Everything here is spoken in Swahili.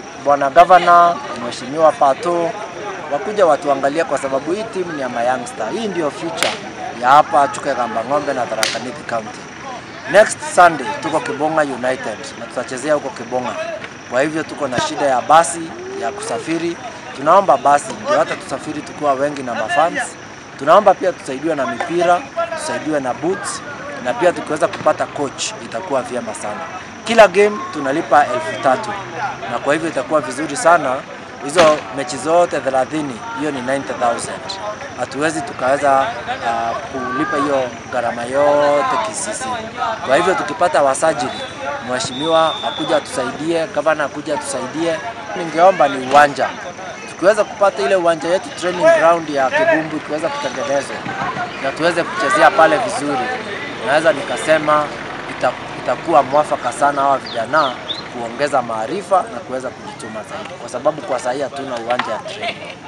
bwana gavana, mheshimiwa Pato wakuja watuangalia, kwa sababu hii timu ni ya mayoungster. Hii ndio future ya hapa Chuka Kamba Ng'ombe na Tharaka Nithi County. Next Sunday tuko Kibonga United na tutachezea huko Kibonga. Kwa hivyo tuko na shida ya basi ya kusafiri. Tunaomba basi ndio hata tusafiri tukiwa wengi na mafans. Tunaomba pia tusaidiwe na mipira, tusaidiwe na boots na pia tukiweza kupata coach itakuwa vyema sana. Kila game tunalipa elfu tatu na kwa hivyo itakuwa vizuri sana. Hizo mechi zote 30 hiyo ni 90,000. Hatuwezi tukaweza uh, kulipa hiyo gharama yote kisisi. Kwa hivyo tukipata wasajili, mheshimiwa akuja atusaidie, gavana akuja atusaidie. Ningeomba ni uwanja tukiweza kupata ile uwanja yetu training ground ya Kibumbu ikiweza kutengenezwa na tuweze kuchezea pale vizuri, naweza nikasema ita, itakuwa mwafaka sana hawa vijana kuongeza maarifa na kuweza kujituma zaidi, kwa sababu kwa sahii hatuna uwanja ya training.